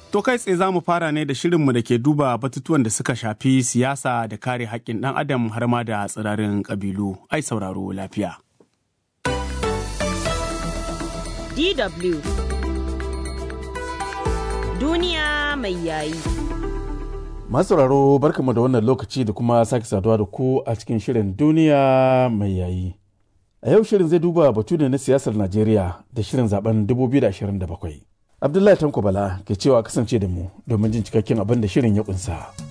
To kai tsaye za mu fara ne da shirinmu da ke duba batutuwan da suka shafi siyasa da kare haƙƙin ɗan adam har ma da tsirarin ƙabilu. Ai sauraro lafiya. DW Duniya mai yayi. Masauraro barkamu da wannan lokaci da kuma sake saduwa da ku a cikin shirin duniya mai yayi. A yau shirin zai duba batu ne na siyasar Najeriya da shirin zaben 2027. Abdullahi Tanko Bala ke cewa kasance da mu domin jin cikakken abin da shirin ya kunsa.